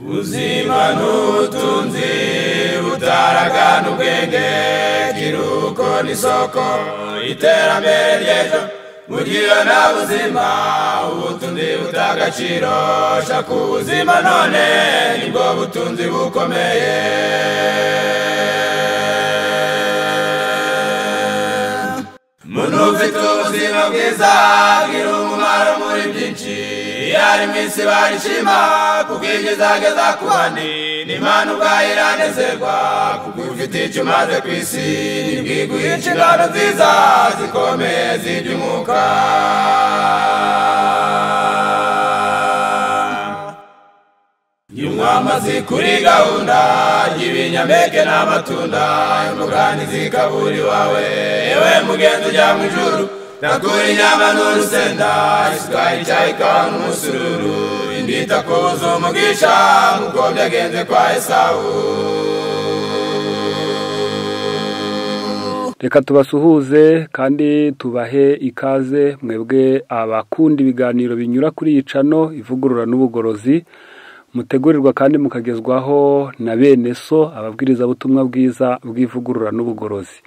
ubuzima n'ubutunzi butaragana ubwenge kiruko n'isoko iterambere ry'ejo mugira nta buzima ubutunzi butagaciro shaka ubuzima none nibwo butunzi bukomeye muntu ufite ubuzima bwiza agira umumaro muri byinshi iyo ari mu isi barishima kuko ibyo izageza ku bandi n'imana ubwayo iranezerwa kuko ufite icyo umaze ku isi ntibwiguye inshingano nziza zikomeye ziby'umwuka Nyumwamazi kuri gahunda y'ibinyampeke n'amatunda imugani zikaburi wawe yewe mugenzi ujya mu ijuru nakura inyama n'urusenda isukari icyayi kawa n'umusururu indita ku buzu umugisha nk'uko byagenze kwa esawu reka tubasuhuze kandi tubahe ikaze mwebwe abakunda ibiganiro binyura kuri iyi cano ivugurura n'ubugorozi mutegurirwa kandi mukagezwaho na bene so ababwirizabutumwa bwiza bw'ivugurura n'ubugorozi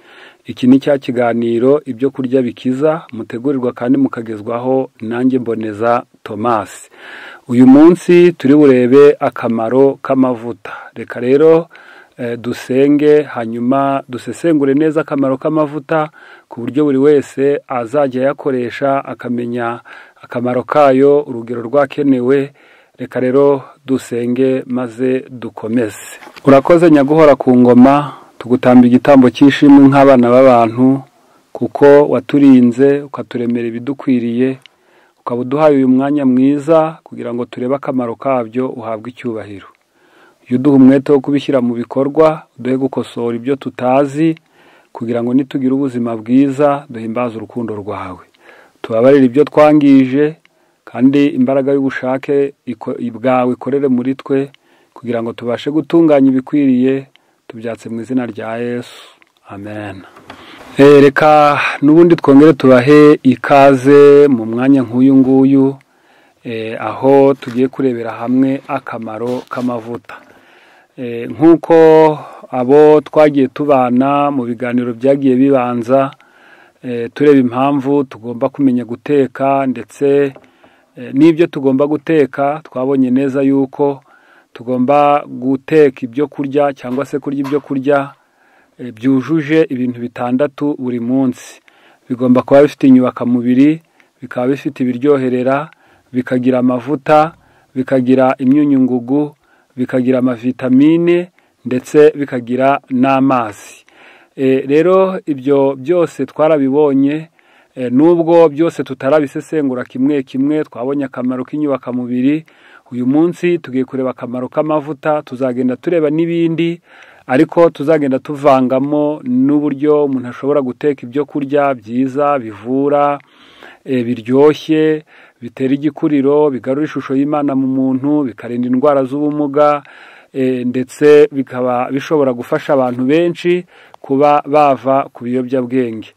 iki ni cya kiganiro ibyo kurya bikiza mutegurirwa kandi mukagezwaho nanjye mboneza tomasi uyu munsi turi burebe akamaro k'amavuta reka rero dusenge hanyuma dusesengure neza akamaro k'amavuta ku buryo buri wese azajya ayakoresha akamenya akamaro kayo urugero rwakenewe reka rero dusenge maze dukomeze urakoze nyaguhora ku ngoma tugutamba igitambo cy'ishimwe nk'abana b'abantu kuko waturinze ukaturemera ibidukwiriye ukaba uduhaye uyu mwanya mwiza kugira ngo turebe akamaro kabyo uhabwe icyubahiro iyo uduha umwete wo kubishyira mu bikorwa duhe gukosora ibyo tutazi kugira ngo nitugire ubuzima bwiza duhimbaze urukundo rwawe tubabarire ibyo twangije kandi imbaraga y'ubushake bwawe ikorere muri twe kugira ngo tubashe gutunganya ibikwiriye tubyatse mu izina rya yesu amen reka n'ubundi twongere tubahe ikaze mu mwanya nk'uyu nguyu aho tugiye kurebera hamwe akamaro k'amavuta nk'uko abo twagiye tubana mu biganiro byagiye bibanza tureba impamvu tugomba kumenya guteka ndetse n'ibyo tugomba guteka twabonye neza yuko tugomba guteka ibyo kurya cyangwa se kurya ibyo kurya byujuje ibintu bitandatu buri munsi bigomba kuba bifite inyubakamubiri bikaba bifite ibiryoherera bikagira amavuta bikagira imyunyungugu bikagira amavitamine ndetse bikagira n'amazi rero ibyo byose twarabibonye nubwo byose tutarabisesengura kimwe kimwe twabonye akamaro k'inyubakamubiri uyu munsi tugiye kureba akamaro k'amavuta tuzagenda tureba n'ibindi ariko tuzagenda tuvangamo n'uburyo umuntu ashobora guteka ibyo kurya byiza bivura biryoshye bitera igikuriro bigarura ishusho y'imana mu muntu bikarinda indwara z'ubumuga ndetse bikaba bishobora gufasha abantu benshi kuba bava ku biyobyabwenge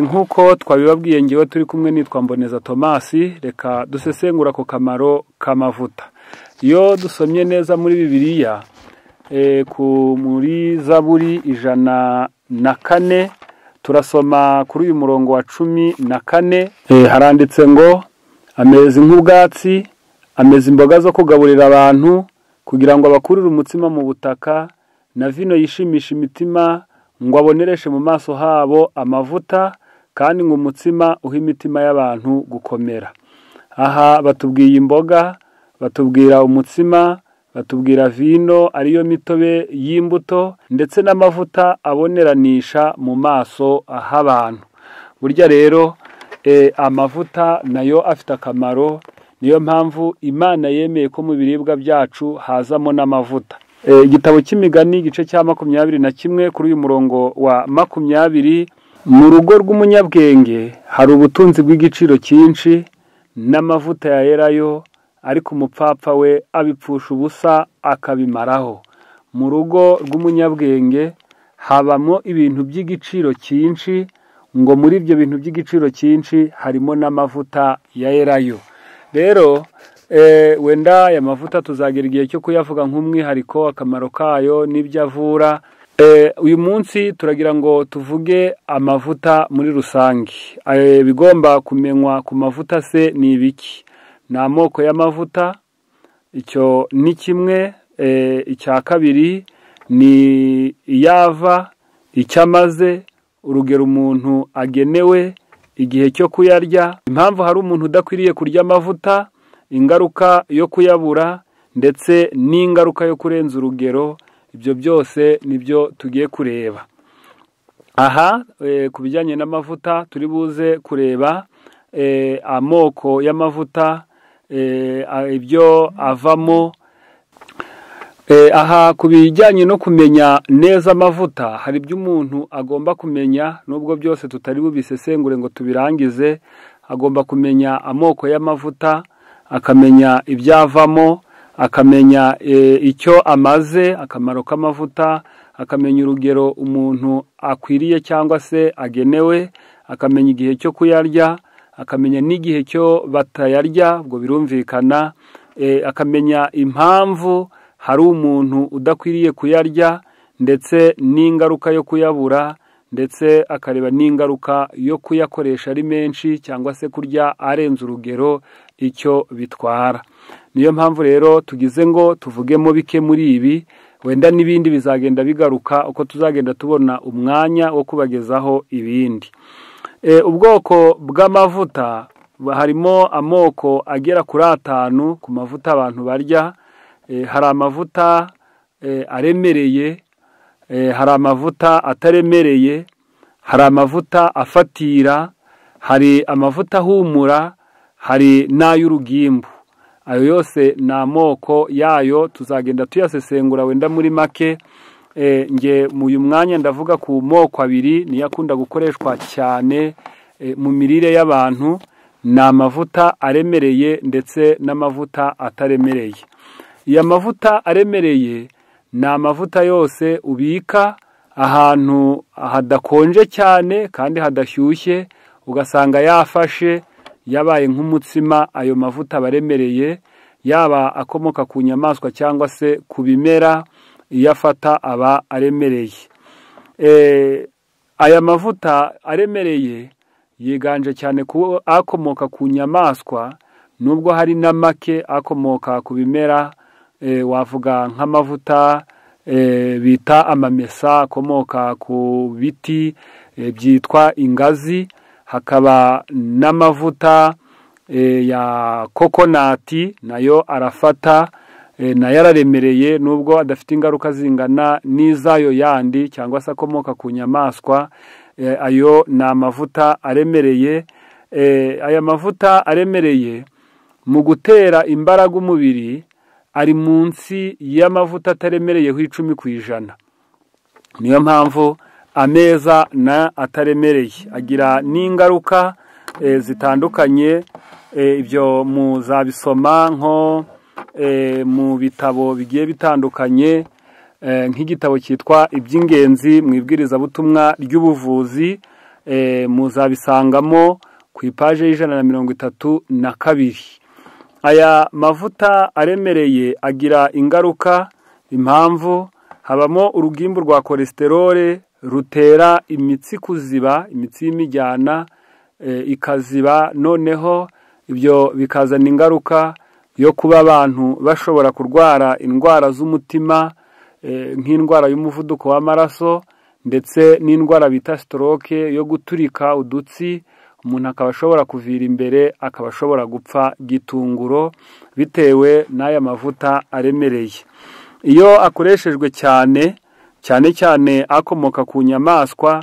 nk'uko twabibabwiye ngewe turi kumwe nitwa mboneza tomasi reka dusesengura ako kamaro k'amavuta iyo dusomye neza muri bibiliya muri zaburi ijana na kane turasoma kuri uyu murongo wa cumi na kane haranditse ngo ameze nk'ubwatsi ameze imboga zo kugaburira abantu kugira ngo abakurire umutsima mu butaka na vino yishimisha imitima ngo abonereshe mu maso habo amavuta kandi ngo umutsima uhe imitima y'abantu gukomera aha batubwiye imboga batubwira umutsima batubwira vino ariyo mitobe y'imbuto ndetse n'amavuta aboneranisha mu maso h'abantu burya rero amavuta nayo afite akamaro niyo mpamvu imana yemeye ko mu biribwa byacu hazamo n'amavuta igitabo cy'imigani igice cya makumyabiri na kimwe kuri uyu murongo wa makumyabiri mu rugo rw'umunyabwenge hari ubutunzi bw'igiciro cyinshi n'amavuta yayerayo ariko umupfapfa we abipfusha ubusa akabimaraho mu rugo rw'umunyabwenge habamo ibintu by'igiciro cyinshi ngo muri ibyo bintu by'igiciro cyinshi harimo n'amavuta ya erayo rero Eh, wenda aya mavuta tuzagira igihe cyo kuyavuga nk'umwihariko akamaro kayo n'ibyo avura Eh, uyu munsi turagira ngo tuvuge amavuta muri rusange Eh, ibigomba kumenywa ku mavuta se ni ibiki ni amoko y'amavuta icyo ni kimwe eh, icya kabiri ni iyava icyo amaze urugero umuntu agenewe igihe cyo kuyarya impamvu hari umuntu udakwiriye kurya amavuta ingaruka yo kuyabura ndetse n'ingaruka yo kurenza urugero ibyo byose nibyo tugiye kureba aha eh, ku bijyanye n'amavuta turi buze kureba eh, amoko y'amavuta eh, a- ibyo avamo Eh, aha ku bijyanye no kumenya neza amavuta hari ibyo umuntu agomba kumenya nubwo byose tutari bubisesengure ngo tubirangize agomba kumenya amoko y'amavuta akamenya ibyavamo akamenya eh, icyo amaze akamaro k'amavuta akamenya urugero umuntu akwiriye cyangwa se agenewe akamenya igihe cyo kuyarya akamenya n'igihe cyo batayarya ubwo birumvikana eh, akamenya impamvu hari umuntu udakwiriye kuyarya ndetse n'ingaruka yo kuyabura ndetse akareba n'ingaruka yo kuyakoresha ari menshi cyangwa se kurya arenze urugero icyo bitwara niyo mpamvu rero tugize ngo tuvugemo bike muri ibi wenda n'ibindi bizagenda bigaruka uko tuzagenda tubona umwanya wo kubagezaho ibindi Eh, ubwoko bw'amavuta harimo amoko agera kuri atanu ku mavuta abantu barya Eh, hari amavuta eh, aremereye Eh, hari amavuta ataremereye hari amavuta afatira hari amavuta ahumura hari n'ay'urugimbu ayo yose ni amoko yayo tuzagenda tuyasesengura wenda muri make Eh, nge mu uyu mwanya ndavuga ku moko abiri niyo akunda gukoreshwa cyane eh, mu mirire y'abantu ni amavuta aremereye ndetse n'amavuta ataremereye iyo amavuta aremereye ni amavuta yose ubika ahantu hadakonje cyane kandi hadashyushye ugasanga yafashe yabaye nk'umutsima ayo mavuta aba aremereye yaba akomoka ku nyamaswa cyangwa se ku bimera iyo afata aba aremereye Eh, aya mavuta aremereye yiganje cyane ku akomoka ku nyamaswa nubwo hari na make akomoka ku bimera eh, wavuga nk'amavuta eh, bita amamesa akomoka ku biti eh, byitwa ingazi hakaba n'amavuta eh, ya kokonati nayo arafata eh, nayo araremereye nubwo adafite ingaruka zingana n'iz'ayo yandi cyangwa se akomoka ku nyamaswa eh, ayo ni amavuta aremereye eh, aya mavuta aremereye mu gutera imbaraga umubiri ari munsi y'amavuta ataremereyeho icumi ku ijana niyo mpamvu ameza na ataremereye agira n'ingaruka eh, zitandukanye eh, ibyo muzabisoma nko eh, mu bitabo bigiye bitandukanye eh, nk'igitabo cyitwa iby'ingenzi mu ibwirizabutumwa ry'ubuvuzi eh, muzabisangamo ku ipaje y'ijana na mirongo itatu na kabiri aya mavuta aremereye agira ingaruka impamvu habamo urugimbu rwa kolesterole rutera imitsi kuziba imitsi y'imijyana eh, ikaziba noneho ibyo bikazana ingaruka yo kuba abantu bashobora kurwara indwara z'umutima eh, nk'indwara y'umuvuduko w'amaraso ndetse n'indwara bita sitoroke yo guturika udutsi umuntu akaba ashobora kuvira imbere akaba ashobora gupfa gitunguro bitewe n'aya mavuta aremereye iyo akoreshejwe cyane cyane cyane akomoka ku nyamaswa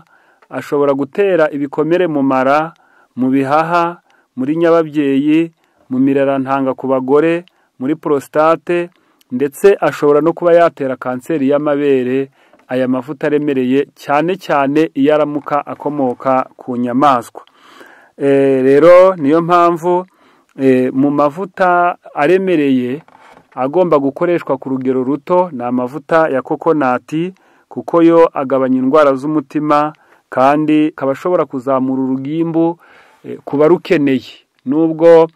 ashobora gutera ibikomere mu mara mu bihaha muri nyababyeyi mu mirarantanga ku bagore muri prostate ndetse ashobora no kuba yatera kanseri y'amabere aya mavuta aremereye cyane cyane iyo aramuka akomoka ku nyamaswa Eh, rero niyo mpamvu eh, mu mavuta aremereye agomba gukoreshwa ku rugero ruto ni amavuta ya kokonati kuko yo agabanya indwara z'umutima kandi akaba ashobora kuzamura urugimbu eh, ku barukeneye nubwo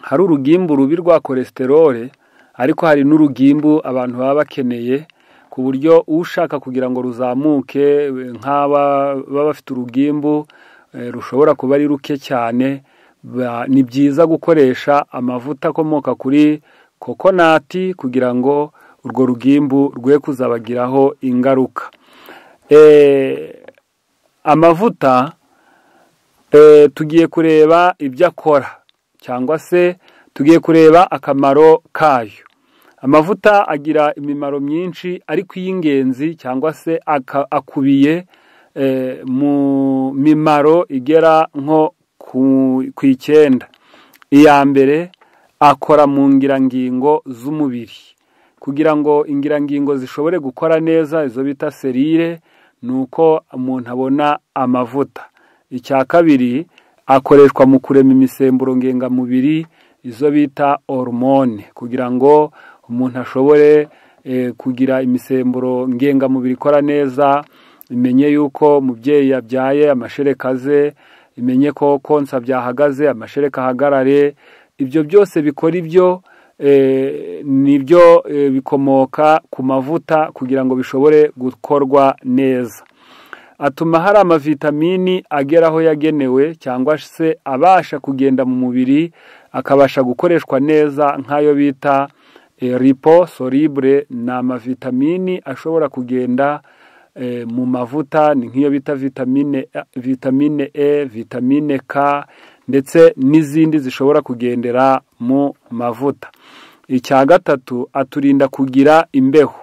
hari urugimbu rubi rwa kolesiterole ariko hari n'urugimbu abantu baba bakeneye ku buryo ushaka kugira ngo ruzamuke nk'aba baba bafite urugimbu eh, rushobora kuba ari ruke cyane ba- ni byiza gukoresha amavuta akomoka kuri kokonati kugira ngo urwo rugimbu rwe kuzabagiraho ingaruka Eh, amavuta eh, tugiye kureba ibyo akora cyangwa se tugiye kureba akamaro kayo amavuta agira imimaro myinshi ariko iy'ingenzi cyangwa se aka- akubiye eh, mu mimaro igera nko ku ku icyenda iya mbere akora mu ngirangingo z'umubiri kugira ngo ingirangingo zishobore gukora neza izo bita serire ni uko umuntu abona amavuta icya kabiri akoreshwa mu kurema imisemburo ngengamubiri izo bita hormone kugira ngo umuntu ashobore eh, kugira imisemburo ngengamubiri ikora neza imenye yuko umubyeyi yabyaye amashereka ze imenye ko konsa byahagaze amashereka ahagarare ibyo byose bikora ibyo eh, nibyo eh, bikomoka ku mavuta kugira ngo bishobore gukorwa neza atuma hari amavitamini agera aho yagenewe cyangwa se abasha kugenda mu mubiri akabasha gukoreshwa neza nk'ayo bita eh, liposolibure ni amavitamini ashobora kugenda eh, mu mavuta ni nk'iyo bita vitamine A- vitamine E vitamine K ndetse n'izindi zishobora kugendera mu mavuta icya gatatu aturinda kugira imbeho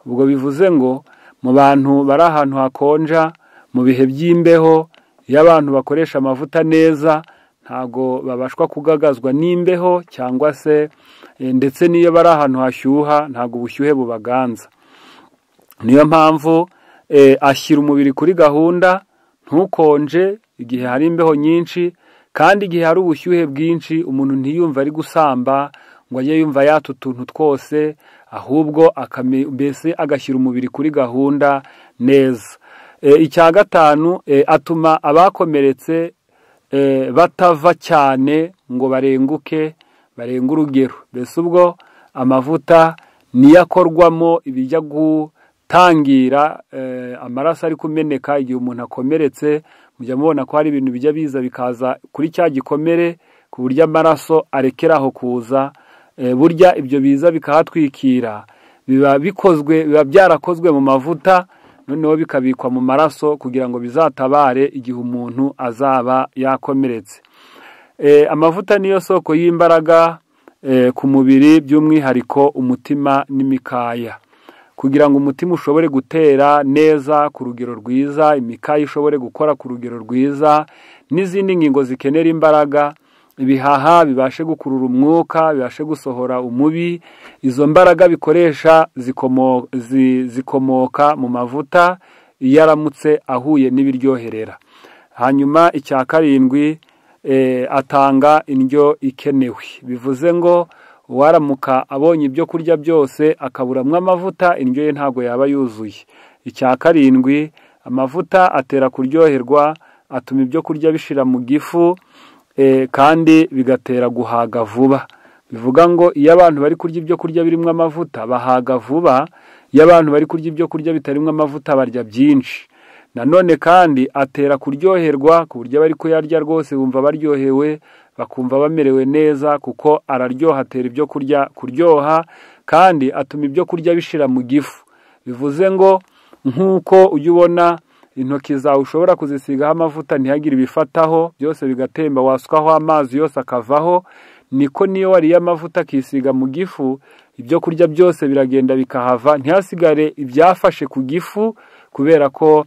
ubwo bivuze ngo mu bantu bari ahantu hakonja mu bihe by'imbeho iyo abantu bakoresha amavuta neza ntago babashwa kugagazwa n'imbeho cyangwa se eh, ndetse n'iyo bari ahantu hashyuha ntago ubushyuhe bubaganza niyo mpamvu eh, ashyira umubiri kuri gahunda ntukonje igihe hari imbeho nyinshi kandi igihe hari ubushyuhe bwinshi umuntu ntiyumva ari gusamba ngo ajye yumva yata utuntu twose ahubwo akame- mbese agashyira umubiri kuri gahunda neza Eh, icya gatanu eh, atuma abakomeretse eh, batava cyane ngo barenguke barenga urugero mbese ubwo amavuta niyo akorwamo ibijya gutangira eh, amaraso ari kumeneka igihe umuntu akomeretse mujya mubona ko hari ibintu bijya biza bikaza kuri cya gikomere ku buryo amaraso arekeraho kuza eh, burya ibyo biza bikahatwikira biba bikozwe biba byarakozwe mu mavuta noneho bikabikwa mu maraso kugira ngo bizatabare igihe umuntu azaba yakomeretse Eh, amavuta niyo soko y'imbaraga eh, ku mubiri by'umwihariko umutima n'imikaya kugira ngo umutima ushobore gutera neza ku rugero rwiza imikaya ishobore gukora ku rugero rwiza n'izindi ngingo zikenera imbaraga ibihaha bibashe gukurura umwuka bibashe gusohora umubi izo mbaraga bikoresha zikomo- zi- zikomoka mu mavuta iyo aramutse ahuye n'ibiryoherera hanyuma icya karindwi eh, atanga indyo ikenewe bivuze ngo uwaramuka abonye ibyo kurya byose akaburamo amavuta indyo ye ntabwo yaba yuzuye icya karindwi amavuta atera kuryoherwa atuma ibyo kurya bishira mu gifu eh, kandi bigatera guhaga vuba bivuga ngo iyo abantu bari kurya ibyo kurya birimo amavuta bahaga vuba iyo abantu bari kurya ibyo kurya bitarimo amavuta barya byinshi nanone kandi atera kuryoherwa ku buryo abari kuyarya rwose bumva baryohewe bakumva bamerewe neza kuko araryoha atera ibyo kurya kuryoha kandi atuma ibyo kurya bishira mu gifu bivuze ngo nk'uko ujya ubona intoki zawe ushobora kuzisigaho amavuta ntihagire ibifataho byose bigatemba wasukaho amazi yose akavaho niko niyo wariye amavuta akisiga mu gifu ibyo kurya byose biragenda bikahava ntihasigare ibyafashe ku gifu kubera ko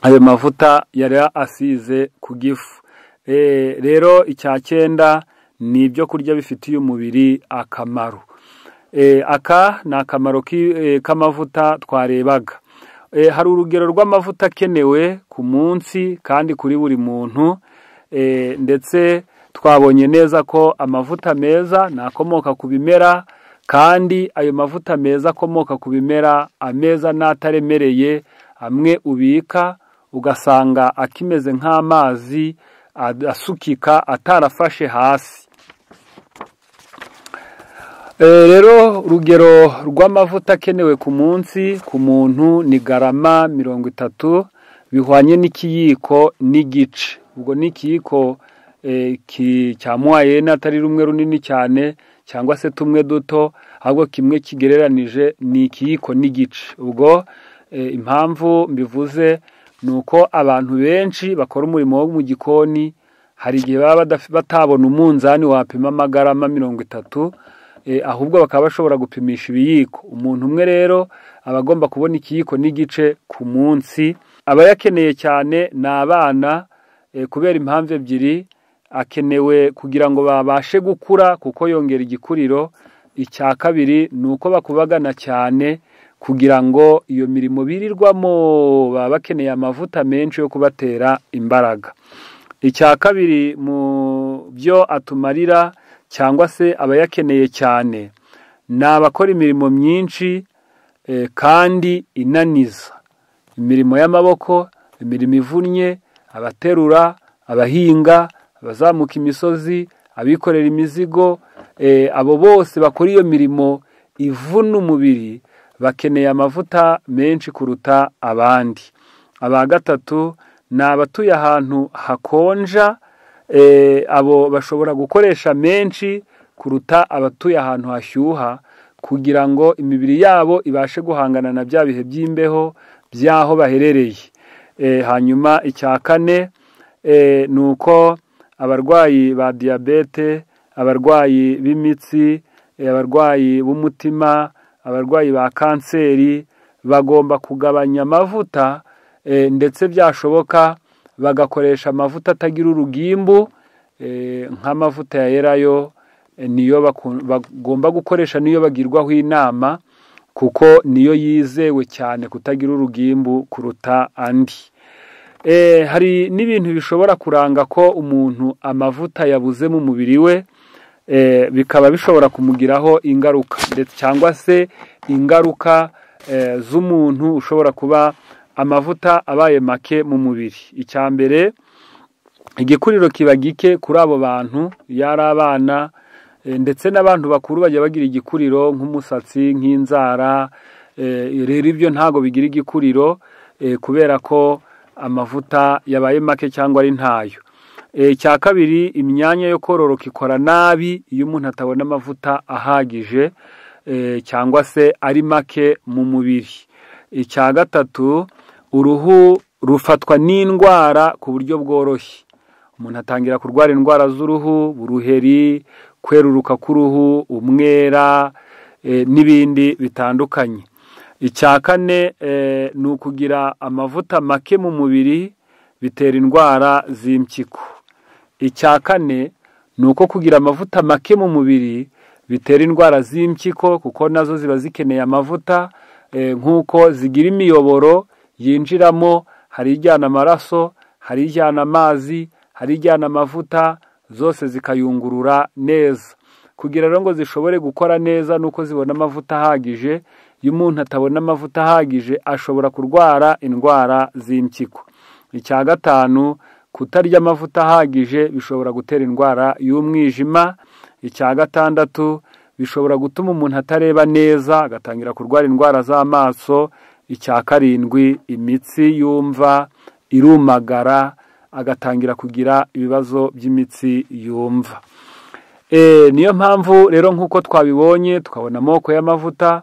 ayo mavuta yari asize ku gifu Eh, rero icya cyenda ni ibyo kurya bifitiye umubiri akamaro Eh, aka ni akamaro ki- eh, k'amavuta twarebaga Eh, hari urugero rw'amavuta akenewe ku munsi kandi kuri buri muntu Eh, ndetse twabonye neza ko amavuta meza ni akomoka ku bimera kandi ayo mavuta meza akomoka ku bimera ameza n'ataremereye amwe ubika ugasanga akimeze nk'amazi ad- asukika atarafashe hasi Eh, rero urugero rw'amavuta akenewe ku munsi ku muntu ni garama mirongo itatu bihwanye n'ikiyiko n'igice ubwo ni ikiyiko eh, ki- cya mwayene atari rumwe runini cyane cyangwa se tumwe duto ahubwo kimwe kigereranije ni ikiyiko n'igice ubwo eh, impamvu mbivuze ni uko abantu benshi bakora umurimo wo mu gikoni hari igihe baba badaf- batabona umunzani wapima amagarama mirongo itatu eh, ahubwo bakaba bashobora gupimisha ibiyiko umuntu umwe rero aba agomba kubona ikiyiko n'igice ku munsi abayakeneye cyane ni abana eh, kubera impamvu ebyiri akenewe kugira ngo babashe gukura kuko yongera igikuriro icya kabiri ni uko bakubagana cyane kugira ngo iyo mirimo birirwamo baba bakeneye amavuta menshi yo kubatera imbaraga icya kabiri mu byo atumarira cyangwa se abayakeneye cyane ni abakora imirimo myinshi eh, kandi inaniza imirimo y'amaboko imirimo ivunnye abaterura abahinga abazamuka imisozi abikorera imizigo eh, abo bose bakora iyo mirimo ivuna umubiri bakeneye amavuta menshi kuruta abandi aba gatatu ni abatuye ahantu hakonja eh, abo bashobora gukoresha menshi kuruta abatuye ahantu hashyuha kugira ngo imibiri yabo ibashe guhangana na bya bihe by'imbeho by'aho baherereye Eh, hanyuma icya kane eh, ni uko abarwayi ba diyabete abarwayi b'imitsi eh, abarwayi b'umutima abarwayi ba kanseri bagomba kugabanya amavuta eh, ndetse byashoboka bagakoresha amavuta atagira urugimbu eh, nk'amavuta ya erayo eh, niyo baku- bagomba gukoresha niyo bagirwaho inama kuko niyo yizewe cyane kutagira urugimbu kuruta andi Eh, hari n'ibintu bishobora kuranga ko umuntu amavuta yabuze mu mubiri we eh, bikaba bishobora kumugiraho ingaruka ndetse cyangwa se ingaruka eh, z'umuntu ushobora kuba amavuta abaye make mu mubiri icya mbere igikuriro kiba gike kuri abo bantu iyo ari abana eh, ndetse n'abantu bakuru bajya bagira igikuriro nk'umusatsi nk'inzara eh, rero ibyo ntabwo bigira igikuriro eh, kubera ko amavuta yabaye make cyangwa ari ntayo Eh, icya kabiri imyanya yo kororoka ikora nabi iyo umuntu atabona amavuta ahagije eh, cyangwa se ari make mu mubiri icya gatatu uruhu rufatwa n'indwara ku buryo bworoshye umuntu atangira kurwara indwara z'uruhu uruheri kweruruka k'uruhu umwera eh, n'ibindi bitandukanye icya kane eh, ni ukugira amavuta make mu mubiri bitera indwara z'impyiko icya kane ni uko kugira amavuta make mu mubiri bitera indwara z'impyiko kuko nazo ziba zikeneye amavuta eh, nk'uko zigira imiyoboro yinjiramo hari ijyana amaraso hari ijyana amazi hari ijyana amavuta zose zikayungurura neza kugira rero ngo zishobore gukora neza nuko zibona amavuta ahagije iyo umuntu atabona amavuta ahagije ashobora kurwara indwara z'impyiko icya gatanu kutarya amavuta ahagije bishobora gutera indwara y'umwijima icya gatandatu bishobora gutuma umuntu atareba neza agatangira kurwara indwara z'amaso icya karindwi imitsi yumva irumagara agatangira kugira ibibazo by'imitsi yumva Eh, niyo mpamvu rero nk'uko twabibonye tukabona amoko y'amavuta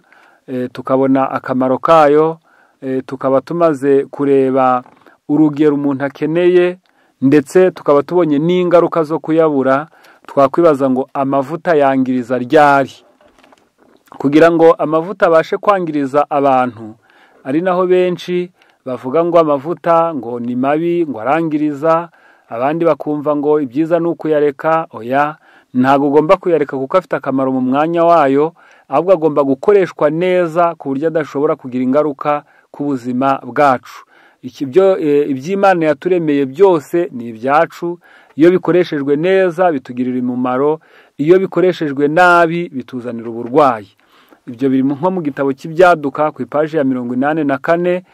eh, tukabona akamaro kayo eh, tukaba tumaze kureba urugero umuntu akeneye ndetse tukaba tubonye n'ingaruka zo kuyabura twakwibaza ngo amavuta yangiriza ryari kugira ngo amavuta abashe kwangiriza abantu ari naho benshi bavuga ngo amavuta ngo ni mabi ngo arangiriza abandi bakumva ngo ibyiza ni ukuyareka oya ntabwo ugomba kuyareka kuko afite akamaro mu mwanya wayo ahubwo agomba gukoreshwa neza ku buryo adashobora kugira ingaruka ku buzima bwacu Iki- byo- eh, iby'imana yaturemeye byose ni ibyacu iyo bikoreshejwe neza bitugirira umumaro iyo bikoreshejwe nabi bituzanira uburwayi ibyo biri nko mu gitabo cy'ibyaduka ku ipaji ya mirongo inani na kane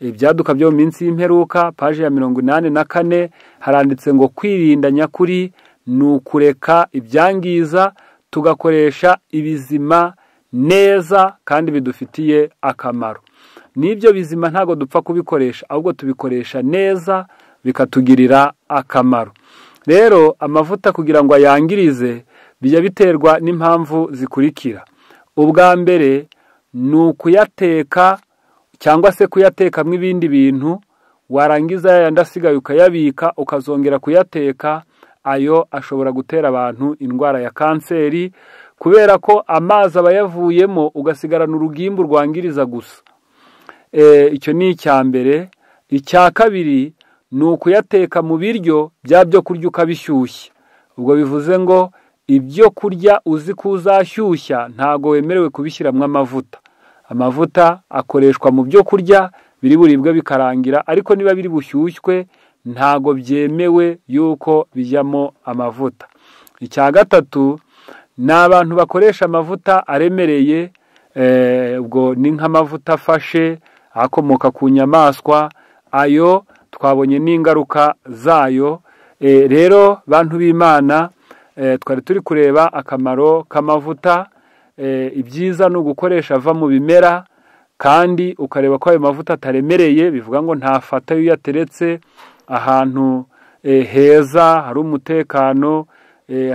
ibyaduka byo mu minsi y'imperuka paji ya mirongo inani na kane haranditse ngo kwirinda nyakuri ni ukureka ibyangiza tugakoresha ibizima neza kandi bidufitiye akamaro n'ibyo bizima ntabwo dupfa kubikoresha ahubwo tubikoresha neza bikatugirira akamaro rero amavuta kugira ngo ayangirize bijya biterwa n'impamvu zikurikira ubwa mbere ni ukuyateka cyangwa se kuyatekamo ibindi bintu warangiza yayandi asigaye ukayabika ukazongera kuyateka ayo ashobora gutera abantu indwara ya kanseri kubera ko amazi aba yavuyemo ugasigarana urugimbu rwangiriza gusa icyo ni icya mbere icya kabiri ni ukuyateka mu biryo bya byo kurya ukabishyushya ubwo bivuze ngo ibyo kurya uzi ko uzashyushya ntabwo wemerewe kubishyiramo amavuta amavuta akoreshwa mu byo kurya biri buribwe bikarangira ariko niba biri bushyushywe ntabwo byemewe yuko bijyamo amavuta icya gatatu ni abantu bakoresha amavuta aremereye ubwo ni nk'amavuta afashe akomoka ku nyamaswa ayo twabonye n'ingaruka zayo rero bantu b'imana twari turi kureba akamaro k'amavuta ibyiza ni ugukoresha ava mu bimera kandi ukareba ko ayo mavuta ataremereye bivuga ngo ntafata iyo uyateretse ahantu heza hari umutekano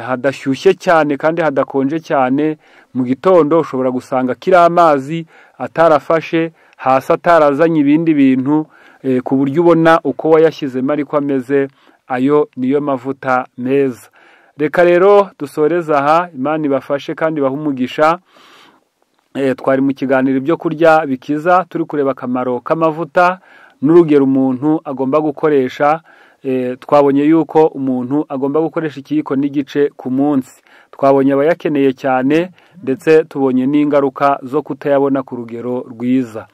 hadashyushye cyane kandi hadakonje cyane mu gitondo ushobora gusanga akiri amazi atarafashe hasi atarazanye ibindi bintu ku buryo ubona uko wayashyizemo ariko ameze ayo niyo mavuta meza reka rero dusoreze aha imana ibafashe kandi ibahe umugisha twari mu kiganiro ibyo kurya bikiza turi kureba akamaro k'amavuta n'urugero umuntu agomba gukoresha twabonye yuko umuntu agomba gukoresha ikiyiko n'igice ku munsi twabonye abayakeneye cyane ndetse tubonye n'ingaruka zo kutayabona ku rugero rwiza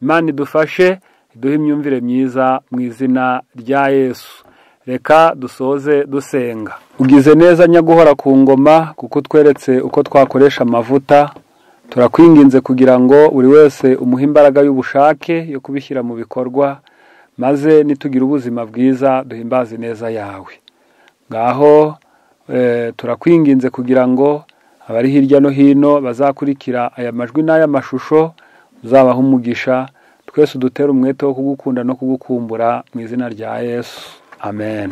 imana idufashe duhe imyumvire myiza mu izina rya yesu reka dusoze dusenga ugize neza nyaguhora ku ngoma kuko utweretse uko twakoresha amavuta turakwinginze kugira ngo buri wese umuhe imbaraga y'ubushake yo kubishyira mu bikorwa maze nitugira ubuzima bwiza duhimbaze neza yawe ngaho turakwinginze kugira ngo abari hirya no hino bazakurikira aya majwi n'aya mashusho uzabaha umugisha twese udutere umwete wo kugukunda no kugukumbura mu izina rya yesu amen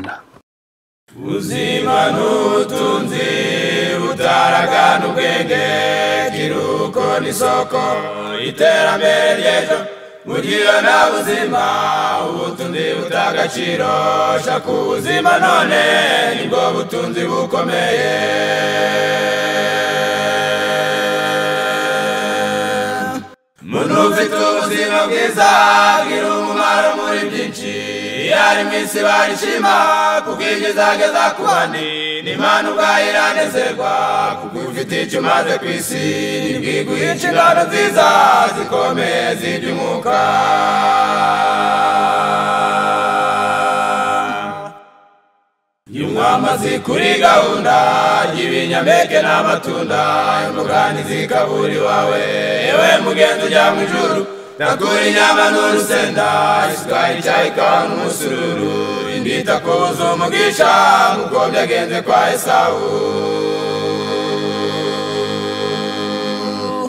ubuzima n'ubutunzi butaragana ubwenge ikiruhuko n'isoko iterambere ry'ejo bugira nta buzima ubutunzi butagaciro shaka ubuzima none nibwo butunzi bukomeye umuntu ufite ubuzima bwiza bwira umumaro muri byinshi iyo ari mu isi barishima kuko ibyo izageza ku bandi n'imana ubwayo iranezerwa kuko ufite icyo umaze ku isi ntibwiguhe inshingano nziza zikomeye z'iby'umwuka Nyumwama zikuri gahunda y'ibinyampeke n'amatunda imboga ntizikabura iwawe yewe mugenzi ujya mu ijuru ndakura inyama n'urusenda isuka icyayi kawa n'umusururu indita ku buzima bw'isha nk'uko byagenze kwa esawu